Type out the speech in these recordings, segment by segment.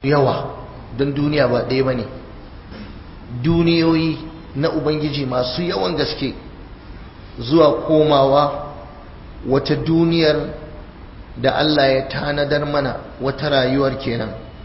yawa don duniya ba ɗaya ba ne duniyoyi na ubangiji masu yawan gaske zuwa komawa wata duniyar da Allah ya tanadar mana wata rayuwar kenan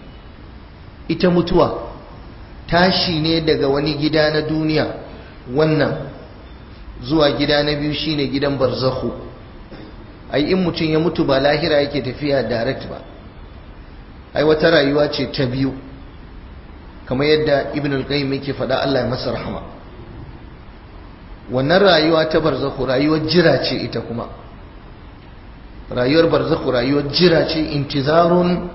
ita mutuwa tashi ne daga wani gida na duniya wannan zuwa gida na biyu shine gidan barzakhu ai in mutum ya mutu ba lahira yake tafiya direct ba ai wata rayuwa ce ta biyu kamar yadda ibn al-qayyim yake faɗa Allah ya masa rahama wannan rayuwa ta barzakhu rayuwar jira ce ita kuma rayuwar barzakhu rayuwar jira ce intizarun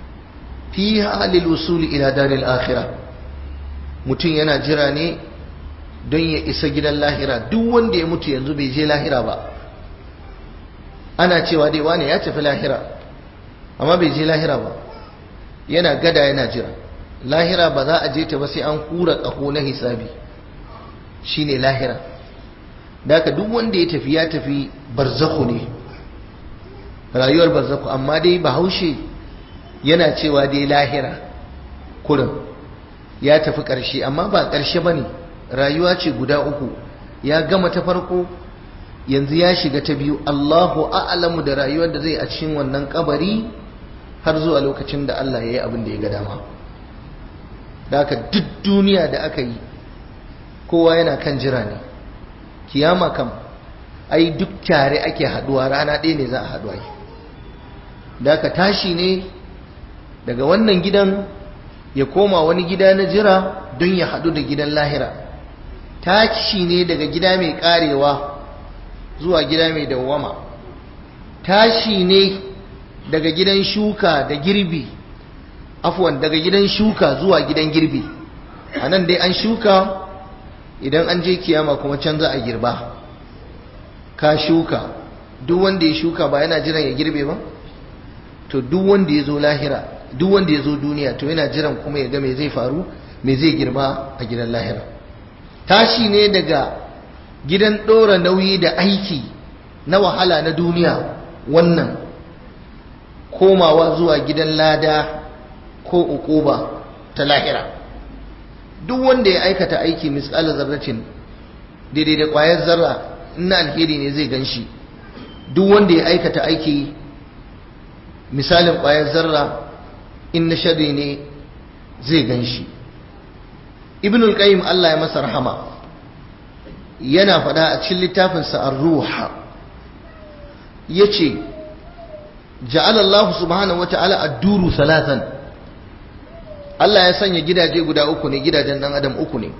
fiha lil usul ila daril akhirah mutum yana jira ne don ya isa gidan lahira duk wanda ya mutu yanzu bai je lahira ba ana cewa dai wane ya tafi lahira amma bai je lahira ba yana gada yana jira lahira ba za a je ta ba sai an kura ƙaho na hisabi shine lahira da duk wanda ya tafi ya tafi barzakhu ne rayuwar barzakhu amma dai bahaushe yana cewa dai lahira kurin ya tafi ƙarshe amma ba ƙarshe ba ne rayuwa ce guda uku ya gama ta farko yanzu ya shiga ta biyu Allahu a'lamu da rayuwar da zai a cikin wannan kabari har zuwa lokacin da Allah ya yi abin da ya ga dama da haka duk duniya da aka yi kowa yana kan jira ne kiyama kam ai duk tare ake haduwa rana ɗaya ne za a haduwa yi da haka tashi ne daga wannan gidan ya koma wani gida na jira don ya haɗu da gidan lahira tashi ne daga gida mai karewa zuwa gida mai dawwama tashi ne daga gidan shuka da girbi afwan daga gidan shuka zuwa gidan girbi a nan dai an shuka idan an je kiyama kuma can za a girba ka shuka duk wanda ya shuka ba yana jiran ya girbe ba to duk wanda ya zo lahira duk wanda ya zo duniya to yana jiran kuma ya ga me zai faru me zai girma a gidan lahira tashi ne daga gidan ɗora nauyi da aiki na wahala na duniya wannan komawa zuwa gidan lada ko ukuba ta lahira duk wanda ya aikata aiki misalar zarracin daidai da ƙwayar zarra ina alheri ne zai gan shi duk wanda ya aikata aiki misalin ƙwayar zarra in na shari ne zai gan shi ibn al-qayyim Allah ya masa rahama yana faɗa a cikin littafinsa ar-ruha yace ja'ala Allah subhanahu wata'ala ad-duru salatan Allah ya sanya gidaje guda uku ne gidajen dan adam uku ne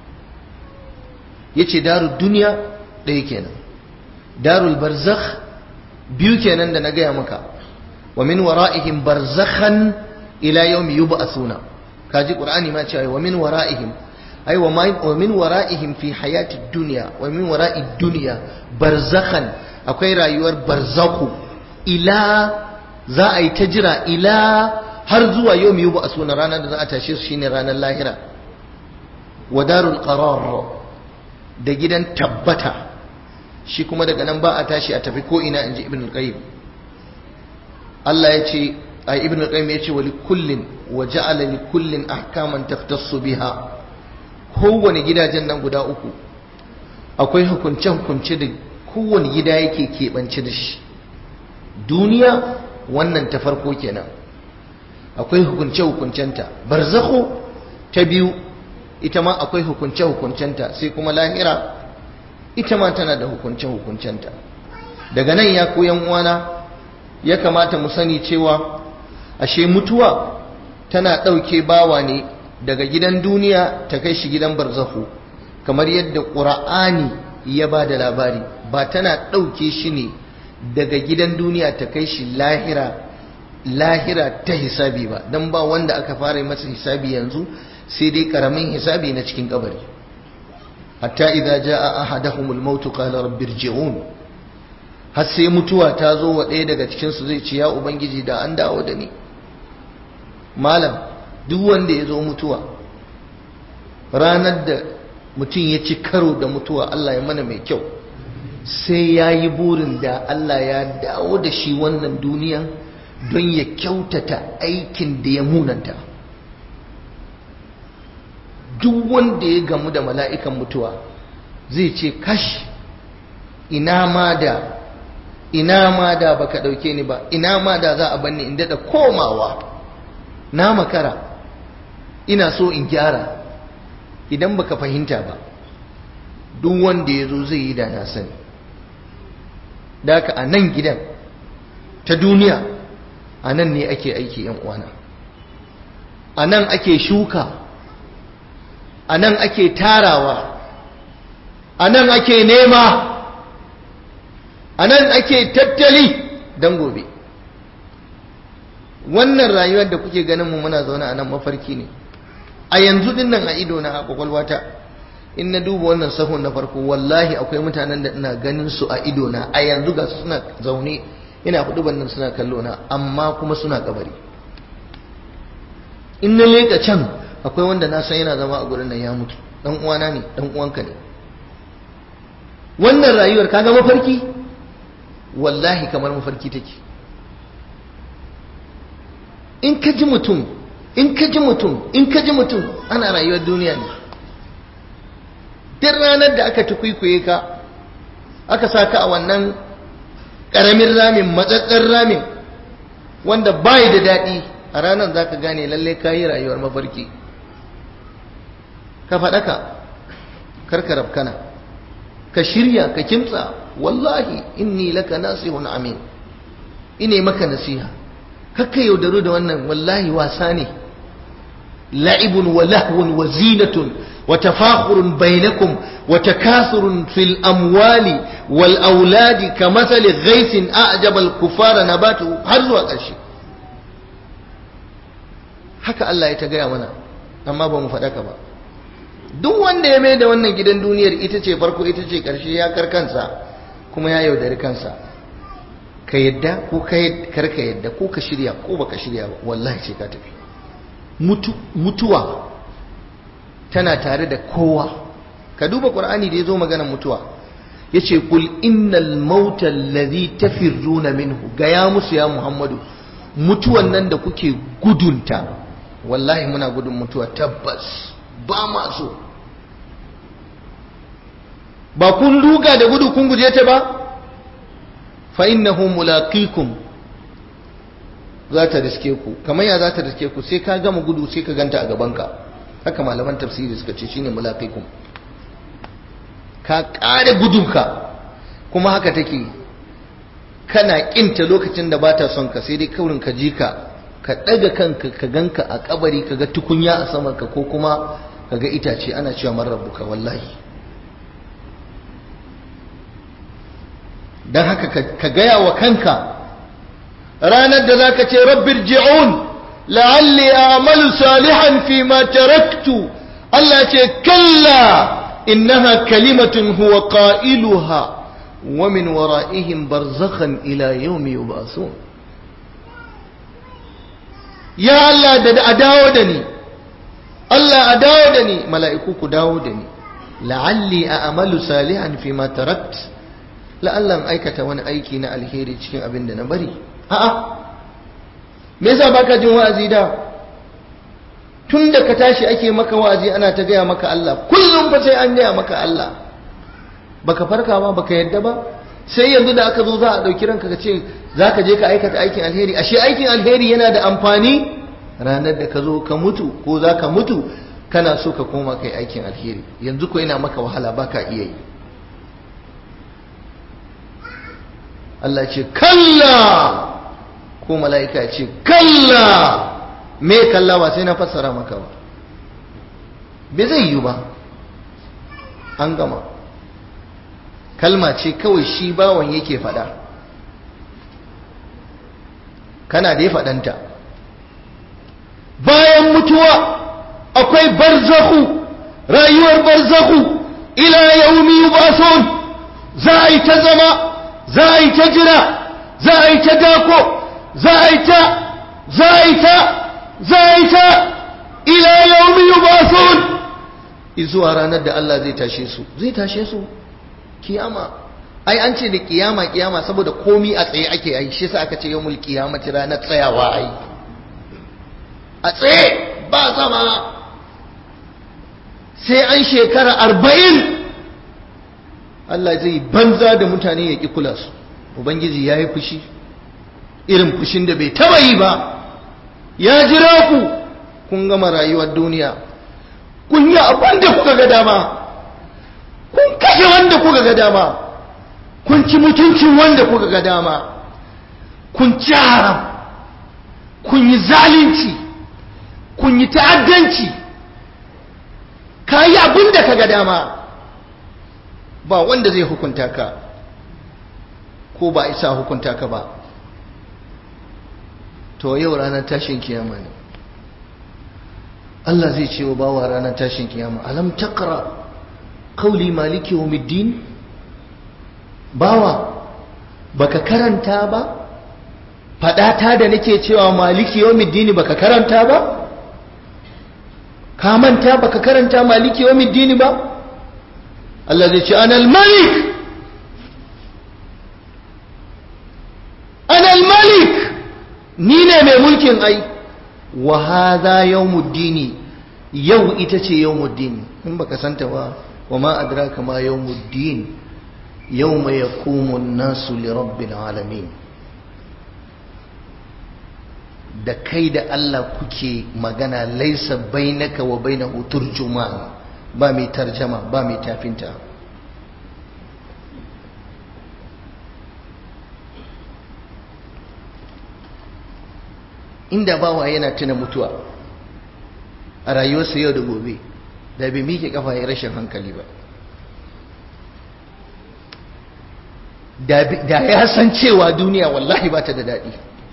yace darud dunya ɗaya kenan darul barzakh biyu kenan da na gaya maka wa min wara'ihim barzakhan ila yawmi yub'athuna kaji qur'ani ma cewa wa min wara'ihim ay wa min wara'ihim fi hayati dunya wa min wara'i dunya barzakhan akwai rayuwar barzaku ila za a yi ta jira ila har zuwa yawmi yub'athuna ranar da za a tashe su shine ranar lahira wa darul qarar da gidan tabbata shi kuma daga nan ba a tashi a tafi ko ina inji ibn al-qayyim Allah ya ce a ibn al-qayyim ya ce wa likullin wa ja'ala likullin ahkaman taftassu biha kowane gidajen nan guda uku akwai hukunce hukunce da kowane gida yake keɓance da shi duniya wannan ta farko kenan akwai hukunce hukuncenta barzakhu ta biyu ita ma akwai hukunce hukuncenta sai kuma lahira ita ma tana da hukunce hukuncenta daga nan ya koyan uwana ya kamata mu sani cewa ashe mutuwa tana ɗauke bawa ne daga gidan duniya ta kai shi gidan barzahu kamar yadda ƙura'ani ya ba da labari ba tana ɗauke shi ne daga gidan duniya ta kai shi lahira lahira ta hisabi ba don ba wanda aka fara masa hisabi yanzu sai dai ƙaramin hisabi na cikin kabari hatta idza jaa ahaduhumul maut qala rabbi irji'un har sai mutuwa ta zo wa ɗaya daga cikinsu zai ce ya ubangiji da an dawo da ni malam duk wanda ya zo mutuwa ranar da mutum ya ci karo da mutuwa Allah ya mana mai kyau sai ya yi burin da Allah ya dawo da shi wannan duniya don ya kyautata aikin da ya munanta duk wanda ya gamu da mala'ikan mutuwa zai ce kash ina ma da ina ma da baka dauke ni ba ina ma da za a banni in dada komawa na makara ina so in gyara idan baka fahimta ba duk wanda ya zo zai yi da na sani da haka a nan gidan ta duniya a nan ne ake aiki yan uwana a nan ake shuka a nan ake tarawa a nan ake nema a nan ake tattali don gobe wannan rayuwar da kuke ganin mu muna zaune a nan mafarki ne a yanzu din nan a ido na a kwakwalwata in na duba wannan sahun na farko wallahi akwai mutanen da ina ganin su a ido na a yanzu ga su suna zaune ina hudu bannan suna kallo na amma kuma suna kabari in na leka can akwai wanda na san yana zama a gurin nan ya mutu dan uwana ne dan uwanka ne wannan rayuwar kaga mafarki wallahi kamar mafarki take in ka ji mutum in ka ji mutum in ka ji mutum ana rayuwar duniya ne duk ranar da aka tukwikwaye ka aka sa ka a wannan ƙaramin ramin matsatsar ramin wanda bai da daɗi a ranar za ka gane lallai ka yi rayuwar mafarki ka faɗaka karka rafkana ka shirya ka kimtsa wallahi inni laka nasihun amin ine maka nasiha kakka yaudaru da wannan wallahi wasa ne la'ibun wa lahwun wa zinatun wa tafakhurun bainakum wa takathurun fil amwali wal auladi kamathali ghaythin a'jaba al kufara nabatu har zuwa ƙarshe haka Allah ya ta gaya mana amma ba mu faɗaka ba duk wanda ya mai da wannan gidan duniyar ita ce farko ita ce ƙarshe ya kar kansa kuma ya yaudari kansa ka yadda ko kar ka yadda ko ka shirya ko baka shirya ba wallahi ce ka tafi mutuwa tana tare da kowa ka duba qur'ani da yazo maganar mutuwa yace kul innal mauta alladhi tafirruna minhu ga ya musu ya muhammadu mutuwan nan da kuke gudunta wallahi muna gudun mutuwa tabbas ba ma so ba kun ruga da gudu kun guje ta ba fa innahu mulaqikum za ta riske ku kamar ya za ta riske ku sai ka gama gudu sai ka ganta a gabanka haka malaman tafsiri suka ce shine mulaqikum ka kare gudunka kuma haka take kana kinta lokacin da bata son ka sai dai kaurin ka ji ka ka daga kanka ka ganka a kabari ka ga tukunya a saman ka ko kuma ka ga itace ana cewa man rabbuka wallahi dan haka ka gaya wa kanka ranar da zaka ce rabbir ji'un la'alli a'malu salihan fi ma taraktu Allah ce kalla innaha kalimatun huwa qailuha wa min wara'ihim barzakhan ila yawmi yub'asun ya Allah da a dawo da ni Allah a dawo da ni mala'iku ku dawo da ni la'alli a'malu salihan fi ma taraktu la'allan aikata wani aiki na alheri cikin abin da na bari a'a me yasa baka jin wa'azi da tun da ka tashi ake maka wa'azi ana ta gaya maka Allah kullum fa sai an gaya maka Allah baka farka ba baka yadda ba sai yanzu da aka zo za a ɗauki ranka ka ce za ka je ka aikata aikin alheri ashe aikin alheri yana da amfani ranar da ka zo ka mutu ko za ka mutu kana so ka koma kai aikin alheri yanzu ko yana maka wahala baka iya yi Allah ce kalla ko mala'ika ce kalla me kalla ba sai na fassara maka ba bai zai yi ba an gama kalma ce kawai shi bawan yake fada kana da ya fadanta bayan mutuwa akwai barzahu rayuwar barzahu ila yaumi yubasun za a yi ta zama za a yi ta jira za a yi ta dako za a yi ta za a yi ta za a yi ta ila yaumi yubasun izuwa ranar da Allah zai tashe su zai tashe su kiyama ai an ce da kiyama kiyama saboda komi a tsaye ake yi shi yasa aka ce yawmul qiyamati ranar tsayawa ai a tsaye ba zama sai an shekara arba'in Allah zai banza da mutane ya ƙi kula su ubangiji ya yi fushi irin fushin da bai taba yi ba ya jira ku kun gama rayuwar duniya kun yi abin da kuka ga dama kun kashe wanda kuka ga dama kun ci mutuncin wanda kuka ga dama kun ci haram kun yi zalunci kun yi ta'addanci ka yi abin da ka ga dama ba wanda zai hukunta ka ko ba isa hukunta ka ba to yau ranar tashin kiyama ne Allah zai ce wa bawa ranar tashin kiyama alam taqra qawli maliki yawmiddin bawa baka karanta ba fadata da nake cewa maliki yawmiddin baka karanta ba ka manta baka karanta maliki yawmiddin ba Allah zai ce ana al-malik ana al-malik ni ne mai mulkin ai wa hadha yawmuddin yau ita ce yawmuddin in baka santa ba wa ma adraka ma yawmuddin yawma yaqumu an-nasu li rabbil alamin da kai da Allah kuke magana laisa bainaka wa bainahu turjuman ba mai tarjama ba mai tafinta inda bawa yana tuna mutuwa a rayuwarsa yau da gobe da bai miƙe kafa ya rashin hankali ba da ya san cewa duniya wallahi ba ta da daɗi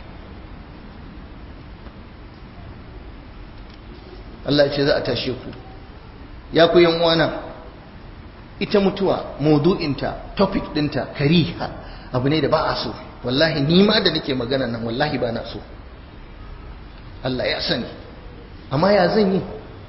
Allah ce za a tashe ku ya ku yan uwana ita mutuwa maudu'inta topic dinta kariha abu ne da ba a so wallahi ni ma da nake magana nan wallahi ba na so Allah ya sani amma ya zan yi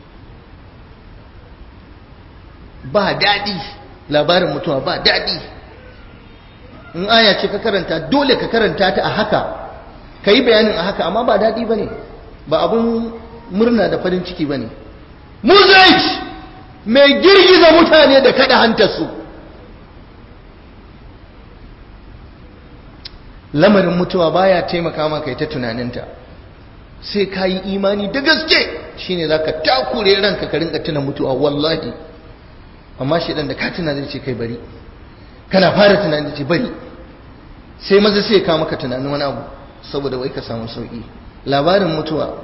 ba daɗi labarin mutuwa ba daɗi in aya ce ka karanta dole ka karanta ta a haka ka yi bayanin a haka amma ba daɗi ba ne ba abun murna da farin ciki ba ne muzaj mai girgiza mutane da kada hantarsu lamarin mutuwa baya taimaka maka ita tunaninta sai ka yi imani da gaske shine za ka takure ranka ka rinka tuna mutuwa wallahi amma shi da ka tuna zai ce kai bari kana fara tunanin ce bari sai maza sai ka maka tunanin wani abu saboda wai ka samu sauki labarin mutuwa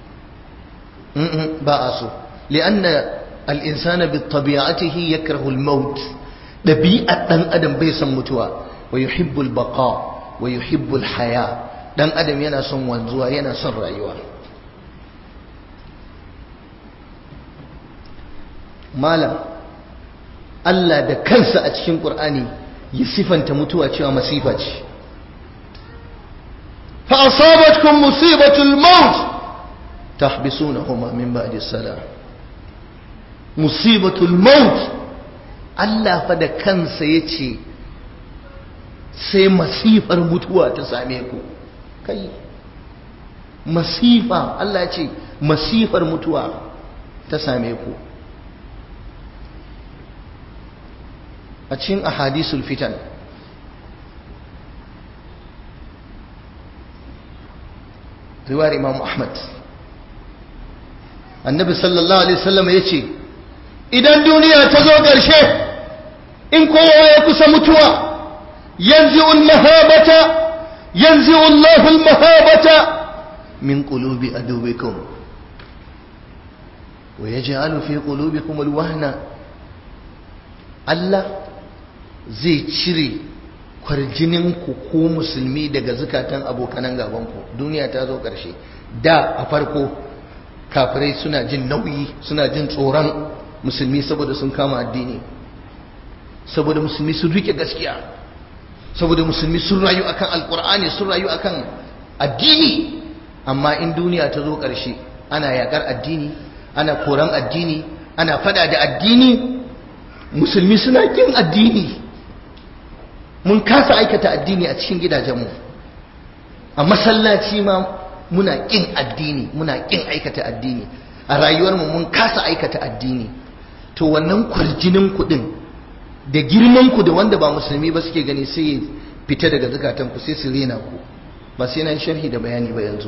ba a so li'anna al-insana bi tabi'atihi yakrahu al-maut dabi'at dan adam bai san mutuwa wa yuhibbu al-baqa wa yuhibbu al-haya dan adam yana son wanzuwa yana son rayuwa malam Allah da kansa a cikin Qur'ani ya sifanta mutuwa cewa masifa ce fa asabatkum musibatul maut tahbisunahuma min ba'di salam musibatul maut Allah fa da kansa yace sai masifar mutuwa ta same ku kai masifa Allah ya ce masifar mutuwa ta same ku a cikin ahadisul fitan riwayar imam ahmad annabi sallallahu alaihi wasallam ya ce idan duniya ta zo ƙarshe in kowa ya kusa mutuwa yanzu mahabata ينزع الله المهابة من قلوب أدوكم ويجعل في قلوبكم الوهن Allah zai cire kwarjininku ko musulmi daga zukatan abokanan gabanku duniya ta zo ƙarshe da a farko kafirai suna jin nauyi suna jin tsoron musulmi saboda sun kama addini saboda musulmi sun rike gaskiya saboda musulmi sun rayu akan alkur'ani sun rayu akan addini amma in duniya ta zo ƙarshe ana yakar addini ana koran addini ana fada da addini musulmi suna kin addini mun kasa aikata addini a cikin gidajenmu a masallaci ma muna kin addini muna kin aikata addini a rayuwarmu mun kasa aikata addini to wannan kwarjinin kuɗin da girman ku da wanda ba musulmi ba suke gani sai ya fita daga zukatan ku sai su rena ku ba sai na yi sharhi da bayani ba yanzu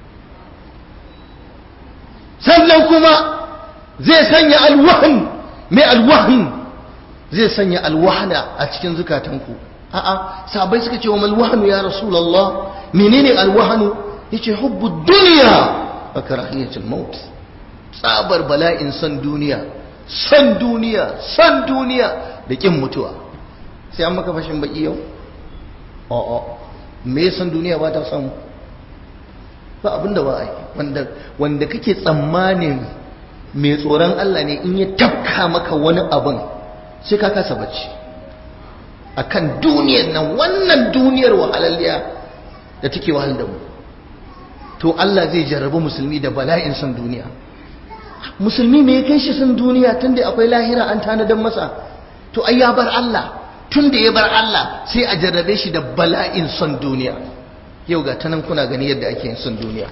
sannan kuma zai sanya alwahan mai alwahan zai sanya alwahana a cikin zukatanku a'a sabai suka ce wa malwahanu ya rasulullah menene alwahanu yace hubbu dunya wa karahiyatul maut tsabar bala'in san duniya san duniya san duniya da kin mutuwa sai an maka fashin baki yau a'a me san duniya ba ta samu ba abinda ba ai wanda wanda kake tsammanin mai tsoron Allah ne in ya tafka maka wani abin sai ka kasa bacci akan duniyar nan wannan duniyar wahalalliya da take wahal da mu to Allah zai jarrabi musulmi da bala'in san duniya musulmi me ya kai shi san duniya tunda akwai lahira an tanadar masa to ai ya bar Allah tunda ya bar Allah sai a jarrabe shi da bala'in son duniya yau ga tanan kuna gani yadda ake yin son duniya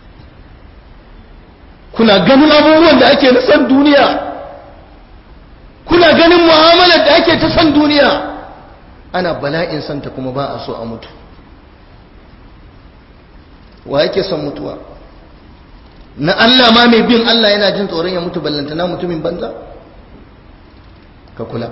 kuna ganin abubuwan da ake na son duniya kuna ganin mu'amalar da ake ta son duniya ana bala'in santa kuma ba a so a mutu wa yake son mutuwa na Allah ma mai bin Allah yana jin tsoron ya mutu ballantana mutumin banza ka kula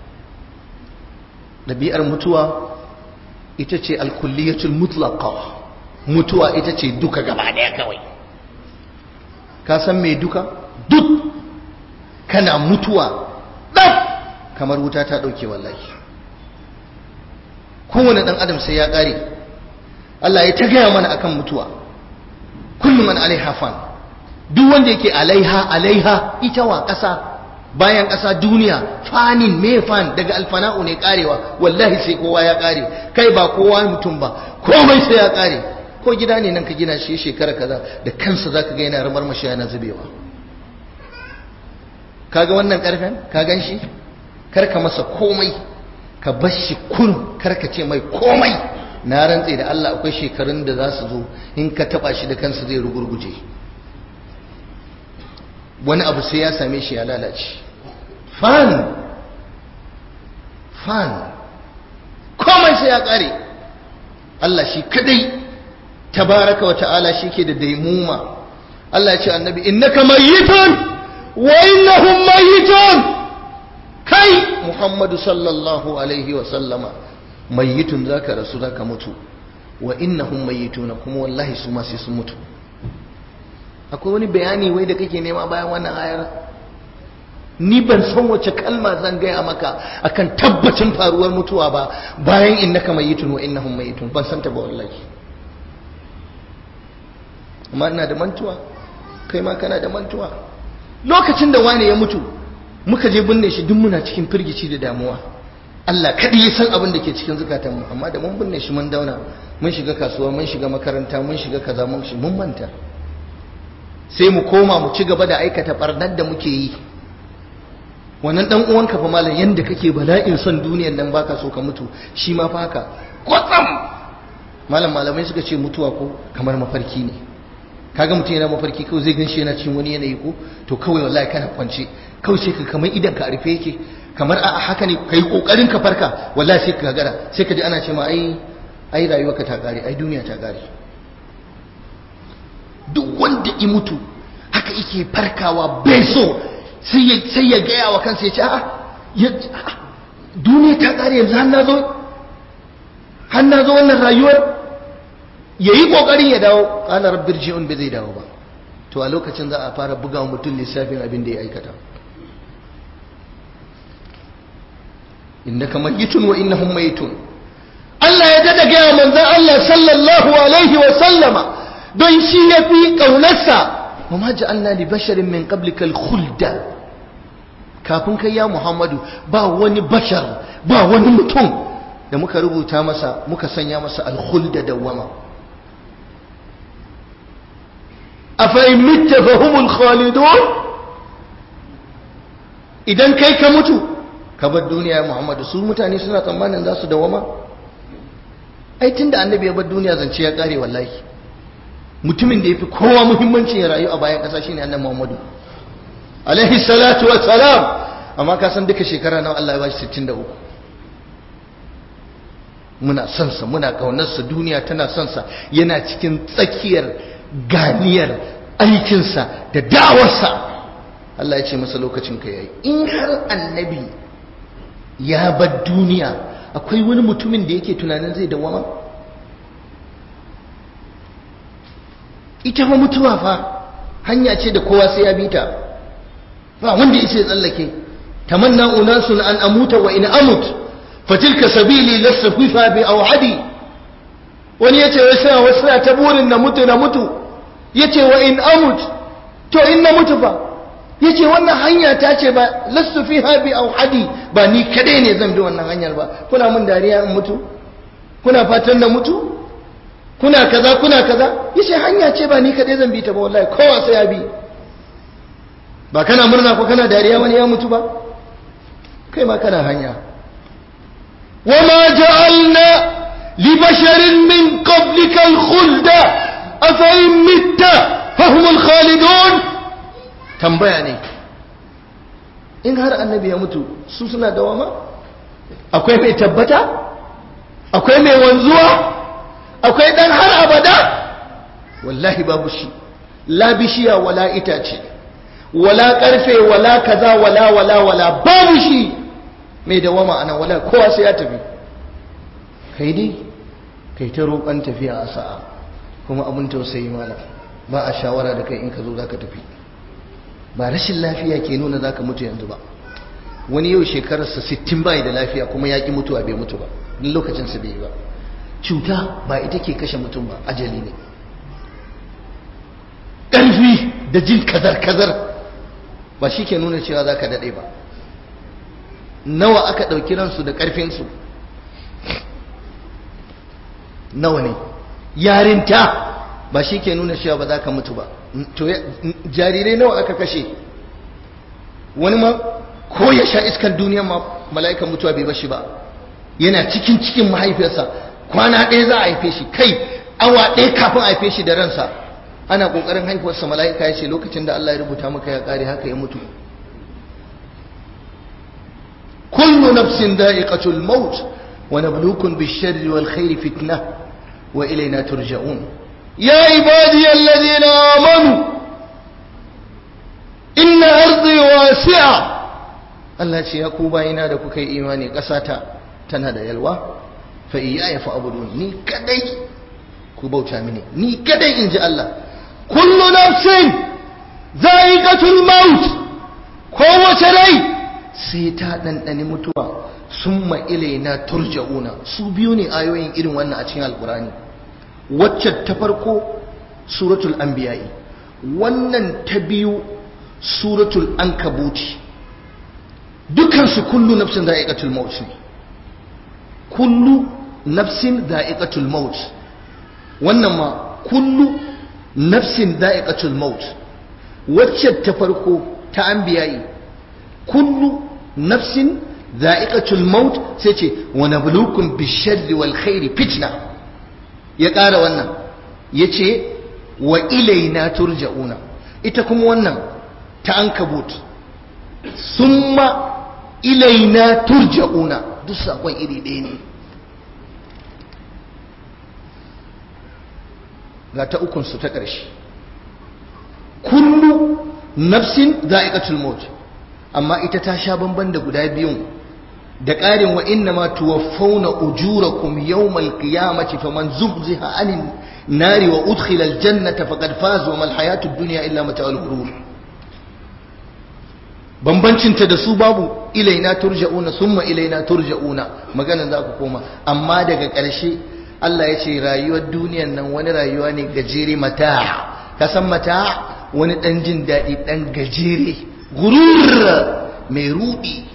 ɗabi'ar mutuwa ita ce alkulliyatul mutlaqa mutuwa ita ce duka gaba daya kawai ka san me duka duk kana mutuwa ɗaf kamar wuta ta ɗauke wallahi kowane ɗan adam sai ya ƙare Allah ya ta gaya mana akan mutuwa kullum man alaiha fan duk wanda yake alaiha alaiha ita wa ƙasa bayan ƙasa duniya fanin me fan daga alfana'u ne karewa wallahi sai kowa ya kare kai ba kowa mutum ba komai sai ya kare ko gida ne nan ka gina shi shekara kaza da kansa zaka ga yana ramar mashi yana zubewa kaga wannan karfen ka gan shi kar ka masa komai ka bar shi kun kar ka ce mai komai na rantse da Allah akwai shekarun da za su zo in ka taba shi da kansa zai rugurguje wani abu sai ya same shi ya lalace fan fan komai sai ya kare Allah shi kadai tabaraka wa ta'ala shi ke da daimuma Allah ya ce annabi innaka mayyitun wa innahum mayyitun kai Muhammadu sallallahu alaihi wa sallama mayyitun zaka rasu zaka mutu wa innahum mayyituna kuma wallahi su ma sai sun mutu akwai wani bayani wai da kake nema bayan wannan ayar ni ban san wace kalma zan gaya maka akan tabbacin faruwar mutuwa ba bayan innaka mayyitun wa innahum mayyitun ban san ta ba wallahi amma ina da mantuwa kai ma kana da mantuwa lokacin da wani ya mutu muka je binne shi duk muna cikin firgici da damuwa Allah kadai ya san abin da ke cikin zukatanmu amma da mun binne shi mun dauna mun shiga kasuwa mun shiga makaranta mun shiga kaza mun shi mun manta sai mu koma mu ci gaba da aikata barnar da muke yi wannan dan uwanka fa malam yanda kake bala'in son duniyar nan baka so ka mutu shi ma fa haka kwatsam malam malamai suka ce mutuwa ko kamar mafarki ne kaga mutum yana mafarki kawai zai ganshi yana cikin wani yanayi ko to kawai wallahi kana kwance kawai sai ka kamar idan ka rufe yake kamar a haka ne kai kokarin ka farka wallahi sai ka gagara sai ka ji ana ce ma ai ai rayuwarka ta kare ai duniya ta kare duk wanda i mutu haka yake farkawa bai so sai ya gaya wa kansa ya ce a duniya ta kare yanzu har na zo har na zo wannan rayuwar ya yi ƙoƙarin ya dawo ƙala rabbir ji'un bai zai dawo ba to a lokacin za a fara buga wa mutum lissafin abin da ya aikata innaka mayyitun wa innahum mayyitun Allah ya dada gaya manzon Allah sallallahu alaihi wa sallama don shi ya fi ƙaunarsa wa ma ja'alna li basharin min qablikal khulda kafin kai ya Muhammadu ba wani bashar ba wani mutum da muka rubuta masa muka sanya masa alkhulda dawama afain mitta fahumul khalidun idan kai ka mutu ka bar duniya ya Muhammadu su mutane suna tsammanin za su dawama ai tunda annabi ya bar duniya zance ya kare wallahi mutumin da yafi kowa muhimmancin ya rayu a bayan ƙasa shine annabi Muhammadu alaihi salatu wa salam amma ka san duka shekara nawa Allah ya bashi 63 muna son sa muna kaunar sa duniya tana son sa yana cikin tsakiyar ganiyar aikinsa da da'awarsa Allah ya ce masa lokacin ka yayi in har annabi ya bar duniya akwai wani mutumin da yake tunanin zai dawama ita fa mutuwa fa hanya ce da kowa sai ya bi ta ba wanda ya ce tsallake tamanna unasun an amuta wa in amut fatilka sabili lassa fifa bi awhadi wani yace wai sai wasu ta burin na mutu na mutu yace wa in amut to in na mutu fa yace wannan hanya ta ce ba lasu fiha bi awhadi ba ni kadai ne zan bi wannan hanyar ba kuna mun dariya in mutu kuna fatan na mutu kuna kaza kuna kaza yace hanya ce ba ni kadai zan bi ta ba wallahi kowa sai ya bi ba kana murna ko kana dariya wani ya mutu ba kai ma kana hanya wama ja'alna li basharin min qablika al-khulda afa in mitta fahum al-khalidun tambaya ne in har annabi ya mutu su suna dawama akwai mai tabbata akwai mai wanzuwa akwai dan har abada wallahi babu shi la bishiya wala itace wala karfe wala kaza wala wala wala babu shi mai dawama anan wala kowa sai ya tafi kai dai kai ta roƙon tafiya a sa'a kuma abin tausayi malam ba a shawara da kai in ka zo za ka tafi ba rashin lafiya ke nuna za ka mutu yanzu ba wani yau shekararsa 60 bai da lafiya kuma ya ƙi mutuwa bai mutu ba lokacinsa bai yi ba cuta ba ita ke kashe mutum ba ajali ne ƙarfi da jin kazar-kazar ba shi ke nuna cewa za ka daɗe ba nawa aka ɗauki ransu da ƙarfinsu nawa ne yarinta ba shi ke nuna cewa ba za ka mutu ba to jarirai nawa aka kashe wani ma ko ya sha iskar duniya ma mala'ikan mutuwa bai bashi ba yana cikin cikin mahaifiyarsa kwana ɗaya za a haife shi kai awa ɗaya kafin a haife shi da ransa ana ƙoƙarin haifuwarsa mala'ika ya ce lokacin da Allah ya rubuta maka ya ƙare haka ya mutu kullu nafsin da'iqatul maut wa nabluukum bish-sharri wal khairi fitna wa ilayna turja'un ya ibadiy alladhina amanu inna ardi wasi'a Allah ce ya ku bayina da kuka yi imani ƙasata tana da yalwa fa iyaya fa abudun ni kadai ku bauta mini ni kadai in ji Allah kullu nafsin za'iqatul maut kowace rai sai ta ɗanɗani mutuwa summa ilaina turja'una su biyu ne ayoyin irin wannan a cikin alkurani wacce ta farko suratul anbiya'i wannan ta biyu suratul ankabuti dukansu kullu nafsin za'iqatul maut ne kullu nafsin za'iqatul maut wannan ma kullu nafsin za'iqatul maut wacce ta farko ta anbiya'i kullu nafsin za'iqatul maut sai ce wa nabluukum bisharri wal khairi fitna ya ƙara wannan yace wa ilaina turja'una ita kuma wannan ta ankabut summa ilaina turja'una duk sakon iri ɗaya ne ga ta ukunsu ta ƙarshe kullu nafsin za'iqatul maut amma ita ta sha bamban da guda biyun da ƙarin wa inna ma tuwaffawna ujurakum yawmal qiyamati faman zuhziha anin nari wa udkhila aljannata faqad faza wa mal hayatud dunya illa mata'ul ghurur bambancinta da su babu ilaina turja'una summa ilaina turja'una maganan za ku koma amma daga ƙarshe Allah ya ce rayuwar duniyan nan wani rayuwa ne gajere mata ka san mata wani ɗan jin daɗi ɗan gajere gurur mai ruɗi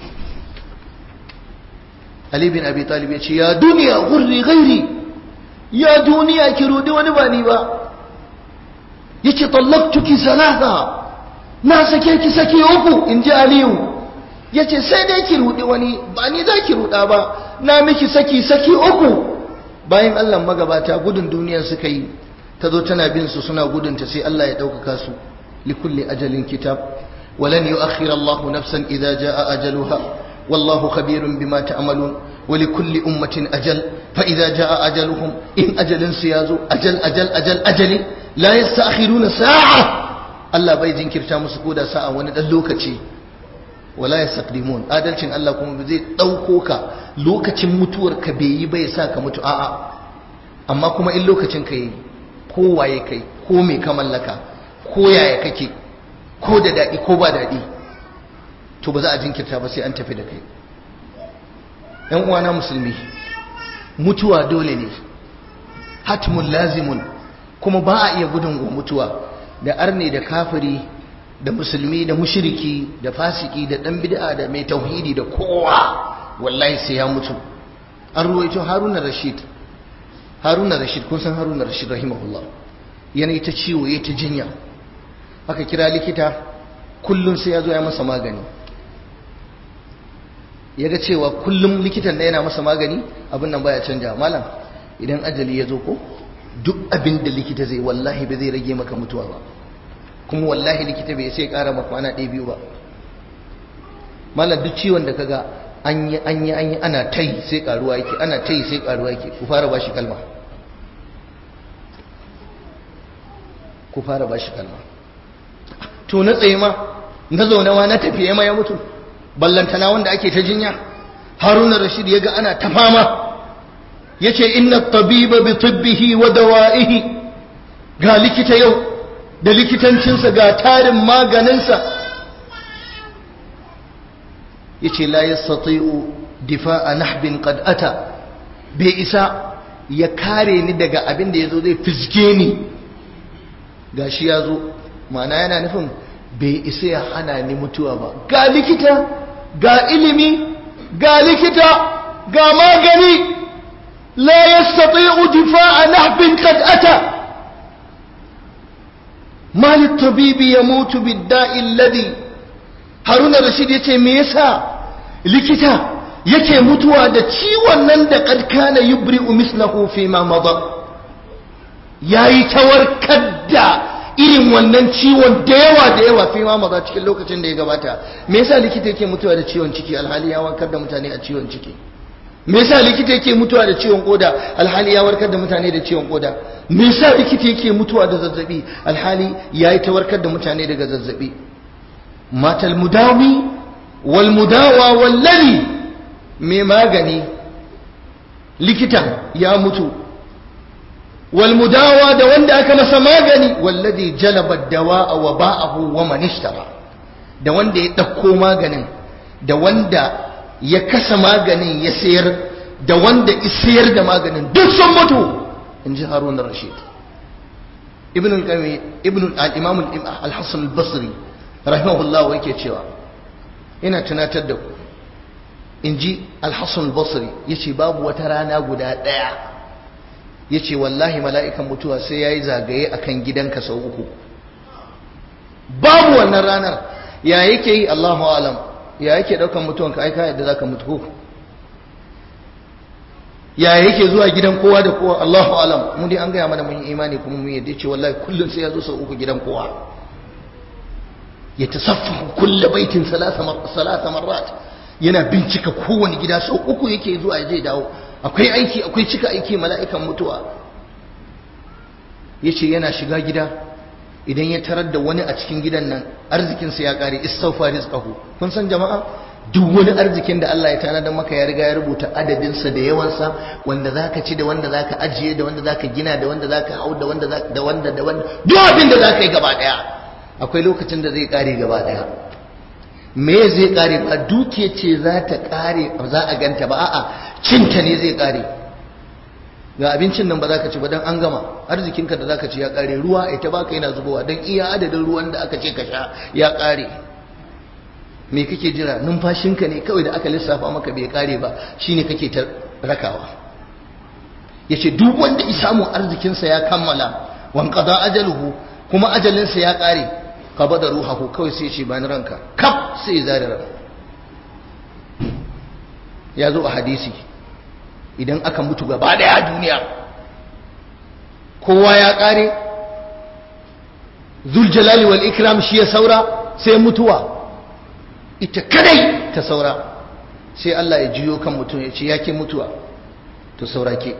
Ali bin Abi Talib ya ce ya duniya gurri gairi ya duniya ki rudi wani ba ni ba yace tallaqtuki salasa na sake ki sake uku in ji aliyu ya ce sai dai ki rudi wani ba ni za ki ruda ba na miki saki saki uku bayan allah magabata gudun duniyar suka yi ta zo tana bin su suna gudunta sai allah ya ɗaukaka su likulli ajalin kitab ولن يؤخر الله نفسا إذا جاء أجلها والله خبير بما تعملون ولكل أمة أجل فإذا جاء أجلهم إن أجل سيازو أجل أجل أجل أجل لا يستأخرون ساعة الله بيجين كرتا مسكودا ساعة وندلوكتي wala yastaqdimun adalcin Allah kuma ba zai dauko ka lokacin mutuwar ka bai yi bai sa ka mutu a'a amma kuma in lokacin ka yi ko waye kai ko me ka mallaka ko yaya kake ko da dadi ko ba dadi to ba za a jinkirta ba sai an tafi da kai yan uwana musulmi mutuwa dole ne hatmun lazimun kuma ba a iya gudun mutuwa da arne da kafiri da musulmi da mushriki da fasiki da dan bid'a da mai tauhidi da kowa wallahi sai ya mutu an ruwaito haruna rashid haruna rashid kun san haruna rashid rahimahullah yana ta ciwo ya ta jinya aka kira likita kullum sai ya zo ya masa magani ya ga cewa kullum likitan da yana masa magani abin nan baya canja malam idan ajali ya zo ko duk abin da likita zai wallahi ba zai rage maka mutuwa ba kuma wallahi likita bai sai kara maka kwana ɗaya biyu ba malam duk ciwon da kaga an yi an yi an yi ana tai sai karuwa yake ana tai sai karuwa yake ku fara bashi kalma ku fara bashi kalma to na tsaye ma na zaune ma na tafiye ma ya mutu ballantana wanda ake ta jinya haruna rashid ya ga ana ta fama ya ce inna tabiba bi tibbihi wa dawa'ihi ga likita yau da likitancinsa ga tarin maganinsa ya ce la yastati'u difa'a nahbin qad ata bai isa ya kare ni daga abin da yazo zai fiske ni gashi yazo ma'ana yana nufin bai isa ya hana ni mutuwa ba ga likita ga ilimi ga likita ga magani la yastati'u difa'a nahbin qad ata mal at-tabibi yamutu bid-da'i alladhi Haruna Rashid yace me yasa likita yake mutuwa da ciwon nan da kad kana yubri'u mislahu fi ma mada yayi tawarkar da irin wannan ciwon da yawa da yawa fi ma maza cikin lokacin da ya gabata me yasa likita yake mutuwa da ciwon ciki alhali ya warkar da mutane a ciwon ciki me yasa likita yake mutuwa da ciwon koda alhali ya warkar da mutane da ciwon koda me yasa likita yake mutuwa da zazzabi alhali yayi ta warkar da mutane daga zazzabi matal mudawi wal mudawa wallani me magani likitan ya mutu والمداوى da wanda aka masa magani wallazi jalaba dawa'a wa ba'ahu wa man ishtara da wanda ya dauko maganin da wanda ya kasa maganin ya sayar da wanda ya sayar da maganin duk sun mutu inji Harun ar-Rashid ibn al-Qayyim ibn al-Imam al-Hasan al-Basri rahimahullah yake cewa ina tunatar da ku inji al-Hasan al-Basri yace babu wata rana guda daya ya ce wallahi mala'ikan mutuwa sai ya yi zagaye a kan gidanka sau uku babu wannan ranar ya yake yi allahu alam ya yake ɗaukan mutuwanka aika yadda za ka mutu ko ya yake zuwa gidan kowa da kowa allahu alam mu dai an gaya mana mun yi imani kuma mun yadda ce wallahi kullum sai ya zo sau uku gidan kowa ya tasaffa kulle baitin salasa marrat yana bincika kowane gida sau uku yake zuwa ya je dawo akwai aiki akwai cika aiki mala'ikan mutuwa ya ce yana shiga gida idan ya tarar da wani a cikin gidan nan arzikinsa ya ƙare istaufa rizqahu kun san jama'a duk wani arzikin da Allah ya tanadar maka ya riga ya rubuta adadinsa da yawansa wanda zaka ci da wanda zaka ajiye da wanda zaka gina da wanda zaka hau da wanda da wanda da wanda duk abin da zaka yi gaba daya akwai lokacin da zai ƙare gaba daya me zai kare ba duke ce za ta kare ba za a ganta ba a'a cinta ne zai kare ga abincin nan ba za ka ci ba don an gama arzikinka da za ka ci ya kare ruwa ita baka yana zubowa don iya adadin ruwan da aka ce ka sha ya kare me kake jira numfashinka ne kawai da aka lissafa maka bai kare ba shine kake ta rakawa yace duk wanda ya samu arzikinsa ya kammala wanqada ajaluhu kuma ajalinsa ya kare qabada ruhahu kawai sai ce bani ranka kaf sai ya zare ran ya zo a hadisi idan aka mutu gaba daya a duniya kowa ya kare zul jalali wal ikram shi ya saura sai mutuwa ita kadai ta saura sai Allah ya jiyo kan mutum ya ce yake mutuwa to saura ke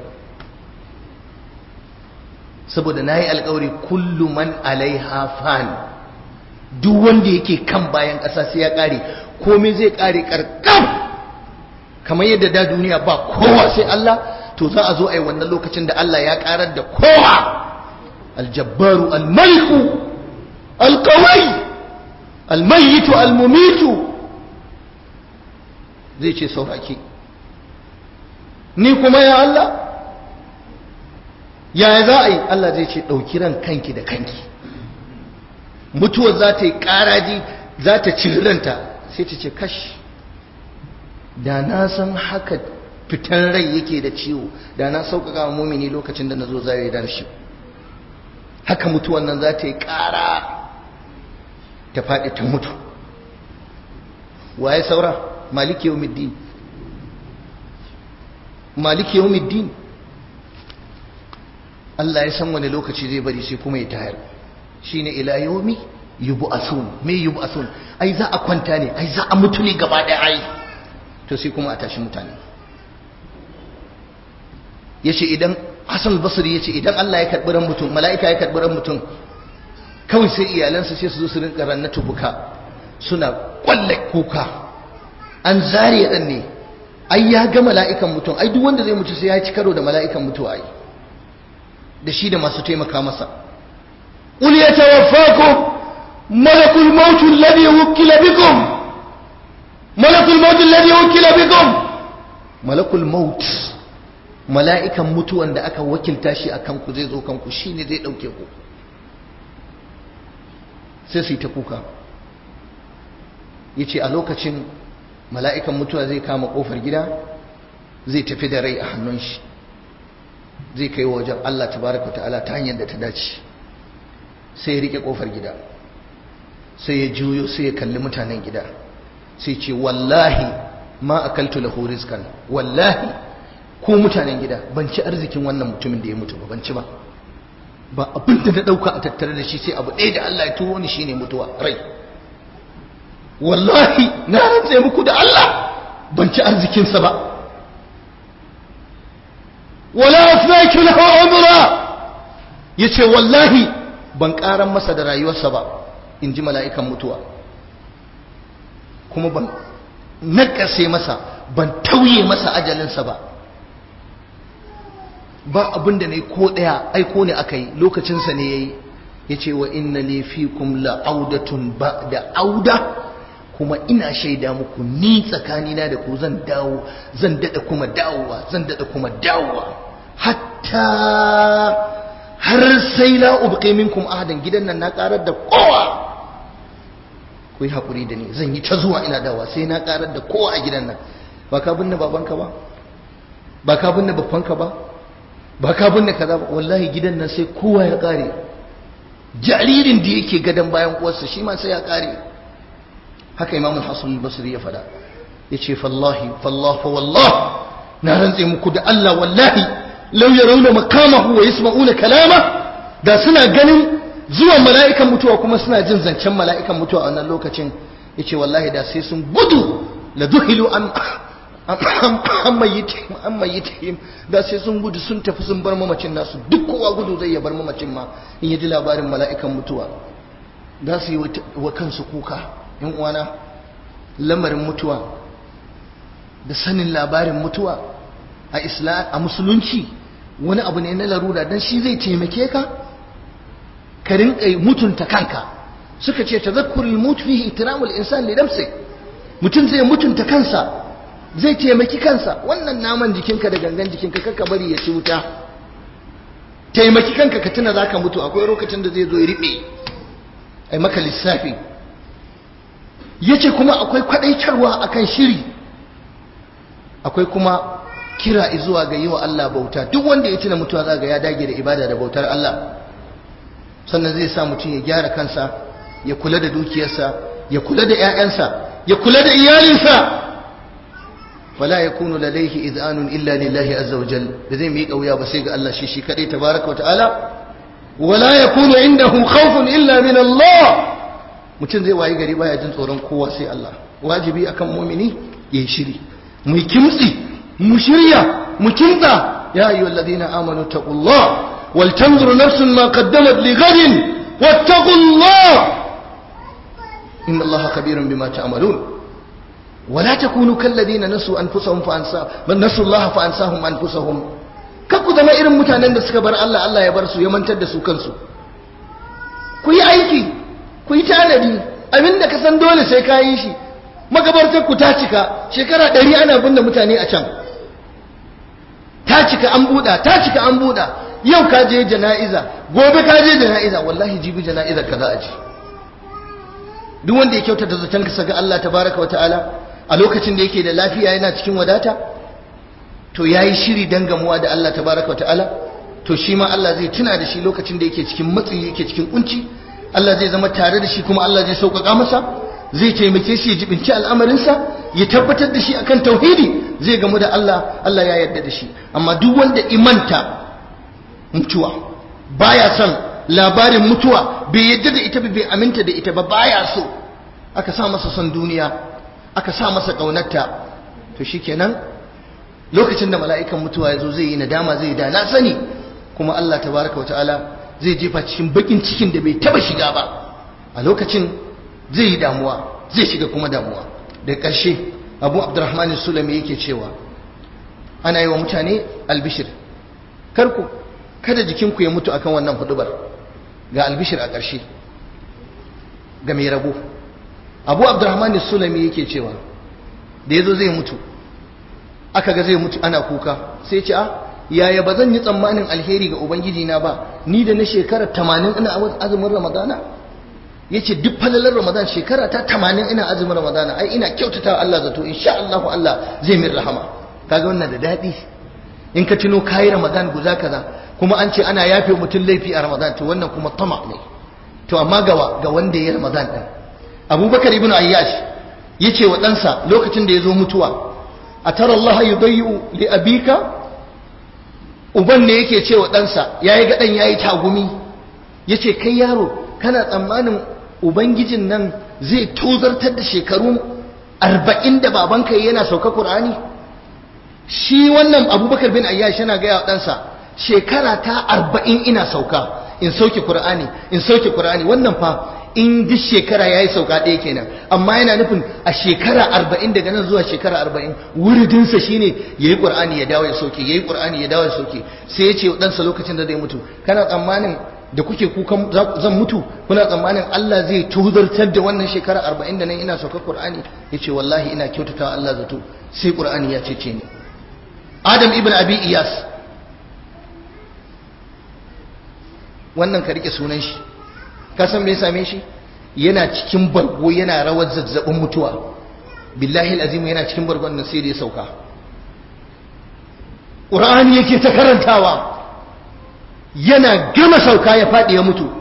saboda na yi alkawari kullu man alaiha fan duk wanda yake kan bayan ƙasa sai ya ƙare komai zai ƙare ƙarƙam kamar yadda da duniya ba kowa sai Allah to za a zo a yi wannan lokacin da Allah ya ƙarar da kowa aljabbaru almaliku alkawai almayitu almumitu zai ce sauraki ni kuma ya Allah yaya za a yi Allah zai ce ɗauki ran kanki da kanki mutuwar za ta yi ƙaraji za ta ranta sai ta ce kashi da na san haka fitan rai yake da ciwo da na sauƙaƙa wa mumini lokacin da na zo za yi shi haka mutuwan nan za ta yi ƙara ta faɗi ta mutu waye saura maliki yau middin maliki yau middin Allah ya san wani lokaci zai bari sai kuma ya tayar shine ila yawmi yub'athun me yub'athun ai za a kwanta ne ai za a mutu ne gaba ɗaya ai to sai kuma a tashi mutane yace idan Hassan al-Basri yace idan Allah ya karbi ran mutum mala'ika ya karbi ran mutum kawai sai iyalansa sai su zo su rinka rannatu buka suna kwalle kuka an zare dan ne ai ya ga mala'ikan mutum ai duk wanda zai mutu sai ya ci karo da mala'ikan mutuwa ai da shi da masu taimaka masa qul yatawaffakum malakul maut alladhi wukila bikum malakul maut alladhi wukila bikum malakul maut mala'ikan mutuwan da aka wakilta shi akan ku zai zo kanku shine zai dauke ku sai su yi ta kuka yace a lokacin mala'ikan mutuwa zai kama kofar gida zai tafi da rai a hannun shi zai kai wajen Allah tabaraka ta'ala ta hanyar da ta dace sai ya rike kofar gida sai ya juyo sai ya kalli mutanen gida sai ce wallahi ma akaltu lahu rizqan wallahi ko mutanen gida ban ci arzikin wannan mutumin da ya mutu ba ban ci ba ba abin da na dauka a tattare da shi sai abu ɗaya da Allah ya turo ni shine mutuwa rai wallahi na rantse muku da Allah ban ci arzikinsa ba wala afnaki lahu umra yace wallahi ban karan masa da rayuwarsa ba in ji mala'ikan mutuwa kuma ban nakase masa ban tauye masa ajalinsa ba ba abin da ne ko ɗaya aiko ne aka yi lokacinsa ne ya yi ya ce wa inna ne fi kum la'audatun ba da auda kuma ina shaida muku ni tsakanina da ku zan dawo zan daɗa kuma dawowa zan daɗa kuma dawowa hatta har sai la ubqi minkum ahadan gidan nan na karar da kowa ku yi hakuri da ni zan yi ta zuwa ina dawowa sai na karar da kowa a gidan nan ba ka binne babanka ba ba ka binne babbanka ba ba ka binne kaza ba wallahi gidan nan sai kowa ya kare jaririn da yake gadon bayan uwarsa shi ma sai ya kare haka imam hasan al-basri ya fada yace fallahi fallah fa wallah na rantse muku da Allah wallahi law yarawna makamahu wa yasma'una kalama da suna ganin zuwan mala'ikan mutuwa kuma suna jin zancen mala'ikan mutuwa a wannan lokacin yace wallahi da sai sun gudu la duhilu an an mayyitihim an mayyitihim da sai sun gudu sun tafi sun bar mamacin nasu duk kowa gudu zai ya bar mamacin ma in yaji labarin mala'ikan mutuwa da su yi wa kansu kuka yan uwana lamarin mutuwa da sanin labarin mutuwa a islam a musulunci wani abu ne na larura dan shi zai taimake ka ka rinka mutunta kanka suka ce tazakkurul mut fihi ihtiramul insan li nafsi mutum zai mutunta kansa zai taimaki kansa wannan naman jikinka da gangan jikinka kaka bari ya ci wuta taimaki kanka ka tuna zaka mutu akwai lokacin da zai zo ya riɓe ai maka lissafi yace kuma akwai kwadaitarwa akan shiri akwai kuma kira zuwa ga yiwa Allah bauta duk wanda ya tuna mutuwa zaga ya dage da ibada da bautar Allah sannan zai sa mutum ya gyara kansa ya kula da dukiyarsa ya kula da 'ya'yansa ya kula da iyalinsa wala yakunu ladayhi idhanun illa lillahi azza wa jal da zai miƙa wuya ba sai ga Allah shi shi kadai tabaraka wa ta'ala wala yakunu indahu khawfun illa min Allah mutum zai wayi gari baya jin tsoron kowa sai Allah wajibi akan mumini ya shiri mu kimtsi mu shirya mu kimtsa ya ayyuhal ladina amanu taqullah wal tanzur nafsun ma qaddamat li ghadin wattaqullah inna allaha khabirun bima ta'malun ولا تكونوا كالذين نسوا انفسهم فانسا نسوا الله فانساهم انفسهم kakku zama irin mutanen da suka bar Allah Allah ya bar su ya mantar da su kansu ku yi aiki ku yi tanadi abinda ka san dole sai ka yi shi magabartar ku ta cika shekara ɗari ana binne mutane a can ta cika an buɗa ta cika an buɗa yau ka je jana'iza gobe ka je jana'iza wallahi jibi jana'izar ka za a ji duk wanda ya kyautata zaton ka ga Allah tabaraka wa ta'ala a lokacin da yake da lafiya yana cikin wadata to yayi shiri dan gamuwa da Allah tabaraka ta'ala to shi ma Allah zai tuna da shi lokacin da yake cikin matsi yake cikin kunci Allah zai zama tare da shi kuma Allah zai sauƙaƙa masa zai taimake shi ya jibinci al'amarinsa ya tabbatar da shi akan tauhidi zai gamu da Allah Allah ya yarda da shi amma duk wanda imanta mutuwa baya son labarin mutuwa bai yarda da ita bai aminta da ita ba baya so aka sa masa son duniya aka sa masa ƙaunarta to shikenan lokacin da mala'ikan mutuwa ya zo zai yi nadama zai da na sani kuma Allah tabaraka wata'ala zai jefa cikin bakin cikin da bai taba shiga ba a lokacin zai yi damuwa zai shiga kuma damuwa da ƙarshe abu abdurrahman sulami yake cewa ana yi wa mutane albishir karku kada jikinku ya mutu akan wannan hudubar ga albishir a ƙarshe ga mai rabo abu abdurrahman sulami yake cewa da ya zo zai mutu aka ga zai mutu ana kuka sai ce a yaya ba zan yi tsammanin alheri ga ubangiji na ba ni da na shekara tamanin ina azumin ramadana ya ce duk falalar ramadan shekara ta tamanin ina azumin ramadana ai ina kyautata Allah zato insha Allah Allah zai min rahama kaga wannan da daɗi in ka tuno kayi ramadan guza kaza kuma an ce ana yafe mutum laifi a ramadan to wannan kuma tama ne to amma gawa ga wanda ya ramadan din abubakar ibn ayyash ya ce wa ɗansa lokacin da ya zo mutuwa a tara Allah yi bayu li abika uban ne yake ce wa ɗansa ya yi gaɗan ya yi tagumi ya ce kai yaro kana tsammanin ubangijin nan zai tozartar da shekaru arba'in da babanka yana sauka ƙur'ani shi wannan abubakar bin ayyash yana gaya wa ɗansa shekara ta arba'in ina sauka in sauke ƙur'ani in sauke ƙur'ani wannan fa in duk shekara ya yi sauka ɗaya kenan amma yana nufin a shekara arba'in daga nan zuwa shekara arba'in wuridinsa shi ne ya yi ƙur'ani ya dawo ya sauke ya yi ƙur'ani ya dawo ya sauke sai ya ce ɗansa lokacin da zai mutu kana tsammanin da kuke kukan zan mutu kuna tsammanin Allah zai tuzartar da wannan shekara arba'in da nan ina sauka ƙur'ani ya ce wallahi ina kyautata Allah zato sai ƙur'ani ya cece ni Adam ibn Abi Iyas wannan ka rike sunan shi ka san me ya same shi yana cikin bargo yana rawar zazzabin mutuwa billahi alazim yana cikin bargon nan sai da ya sauka qur'ani yake ta karantawa yana gama sauka ya fadi ya mutu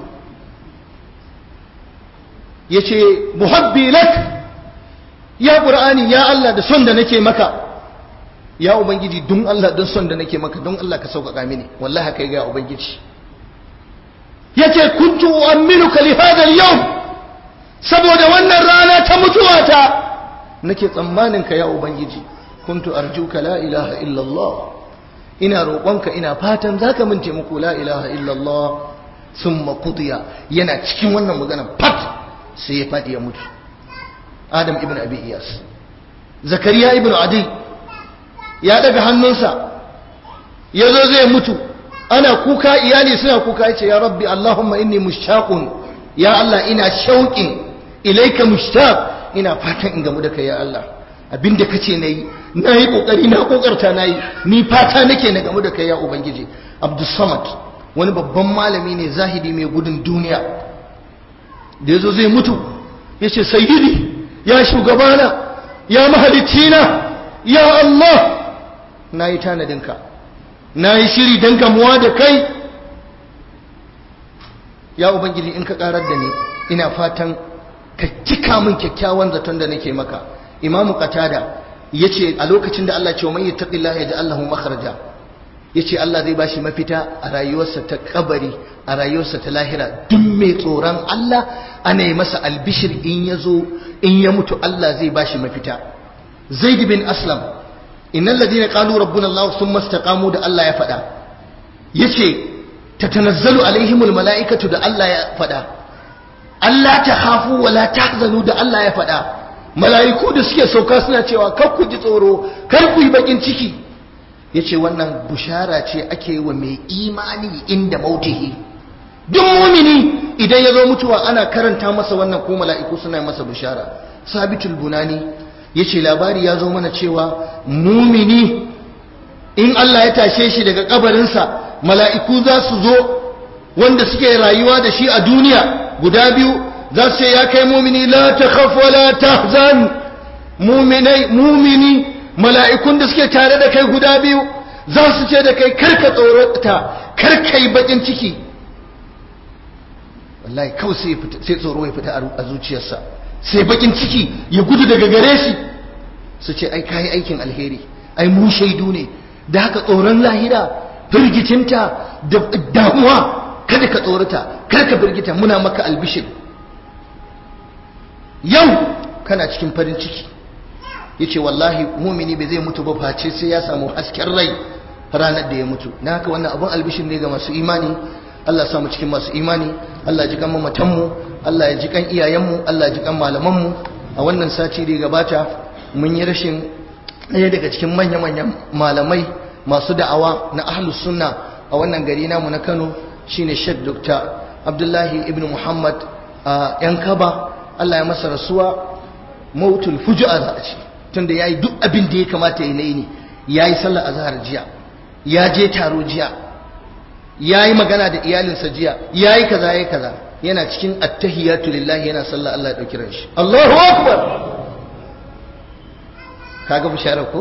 yace muhabbi lak ya qur'ani ya Allah da son da nake maka ya ubangiji don Allah don son da nake maka don Allah ka sauƙaƙa mini wallahi haka ya ga ubangiji yace kuntu u'minuka li hadha al-yawm saboda wannan rana ta mutuwata nake tsammanin ka ya ubangiji kuntu arjuka la ilaha illa Allah ina roƙonka ina fatan zaka min taimako la ilaha illa Allah thumma qudiya yana cikin wannan magana fat sai ya fadi ya mutu Adam ibn Abi Iyas Zakariya ibn Adi ya daga hannunsa yazo zai mutu ana kuka iyali suna kuka yace ya rabbi allahumma inni mushtaqun ya allah ina shauqin ilaika mushtaq ina fatan in gamu da kai ya allah abinda kace nayi nayi kokari na kokarta nayi ni fata nake na gamu da kai ya ubangiji abdus samad wani babban malami ne zahidi mai gudun duniya da yazo zai mutu yace sayyidi ya shugabana ya mahalicina ya allah nayi tanadinka na yi shiri don gamuwa da kai ya ubangiji in ka karar da ni ina fatan ka cika min kyakkyawan zaton da nake maka imamu qatada yace a lokacin da Allah ce wa man yattaqillaha yaj'al lahu makhraja yace Allah zai bashi mafita a rayuwarsa ta kabari a rayuwarsa ta lahira duk mai tsoron Allah ana yi masa albishir in ya zo in ya mutu Allah zai bashi mafita zaid bin aslam innal ladina qalu rabbuna Allah thumma istaqamu da Allah ya faɗa yace tatanazzalu alaihimul mala'ikatu da Allah ya faɗa Allah ta khafu wa la tahzanu da Allah ya faɗa mala'iku da suke sauka suna cewa kar ku ji tsoro kar ku yi bakin ciki yace wannan bushara ce ake wa mai imani inda mautihi duk mumini idan ya zo mutuwa ana karanta masa wannan ko mala'iku suna masa bushara sabitul bunani yace labari ya zo mana cewa mumini in Allah ya tashe shi daga kabarinsa mala'iku za su zo wanda suke rayuwa da shi a duniya guda biyu za su ce ya kai mumini la takhaf wa la tahzan muminai mumini mala'ikun da suke tare da kai guda biyu za su ce da kai karka tsorata karka yi bakin ciki wallahi kawai sai tsoro ya fita a zuciyarsa sai bakin ciki ya gudu daga gare shi su ce ai kayi aikin alheri ai mu shaidu ne da haka tsoron lahira firgicinta da damuwa kada ka tsorata kada ka firgita muna maka albishir yau kana cikin farin ciki yace wallahi mumini bai zai mutu ba face sai ya samu hasken rai ranar da ya mutu na haka wannan abun albishir ne ga masu imani Allah ya samu cikin masu imani Allah ya ji kan mamatanmu Allah ya ji kan iyayenmu Allah ya ji kan malamanmu a wannan sati da ya gabata mun yi rashin ɗaya daga cikin manya-manyan malamai masu da'awa na ahlus sunna a wannan gari namu na Kano shine Sheikh Dr. Abdullahi ibn Muhammad a yan kaba Allah ya masa rasuwa mautul fujua za a ce tunda yayi duk abin da ya kamata ya yi ne yayi sallar azhar jiya ya je taro jiya yayi magana da iyalinsa jiya yayi kaza yayi kaza yana cikin attahiyatu lillahi yana sallah Allah ya dauki ran shi Allahu akbar kaga bishara ko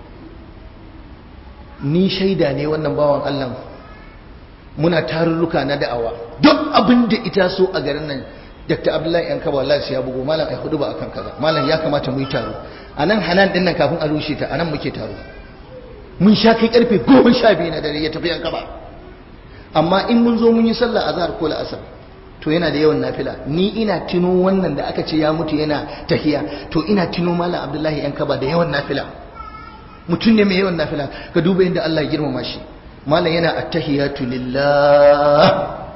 ni shaida ne wannan bawan Allah muna tarurruka na da'awa duk abin da ita so a garin nan Dr. Abdullahi yan kaba wallahi ya bugo malam ai hudu ba akan kaza malam ya kamata mu yi taro anan hanan din nan kafin a rushe ta anan muke taro mun sha kai karfe 12 na dare ya tafi yan kaba amma in mun zo mun yi sallah azhar ko la'asar to yana da yawan nafila ni ina tuno wannan da aka ce ya mutu yana tahiya to ina tuno malam Abdullahi yan kaba da yawan nafila mutum ne mai yawan nafila ka duba inda Allah ya girmama shi malam yana attahiyatu lillah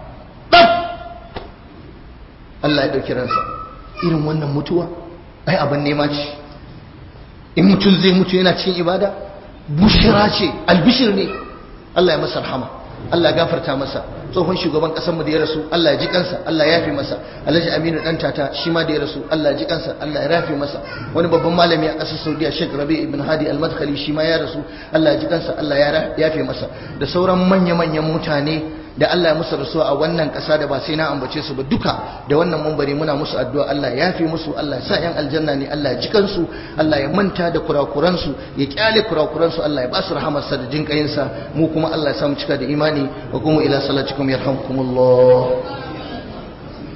Allah ya ɗauki ransa irin wannan mutuwa ai abin nema ce in mutum zai mutu yana cikin ibada bushira ce albishir ne Allah ya masa rahama Allah ya gafarta masa tsohon shugaban ƙasar mu da ya rasu Allah ya ji kansa Allah ya yafe masa Alhaji Aminu dan tata shi ma da ya rasu Allah ya ji kansa Allah ya yafe masa wani babban malami a ƙasar Saudiya Sheikh Rabi ibn Hadi Al-Madkhali shi ma ya rasu Allah ya ji kansa Allah ya yafe masa da sauran manya-manyan mutane da Allah ya musu rasuwa a wannan ƙasa da ba sai na ambace su ba duka da wannan mumbari muna musu addu'a Allah ya yafe musu Allah ya sa yan aljanna ne Allah ya ji kansu Allah ya manta da kurakuran su ya kyale kurakuran su Allah ya ba su rahamarsa da jin mu kuma Allah ya sa mu cika da imani wa kuma ila salatikum yarhamkumullah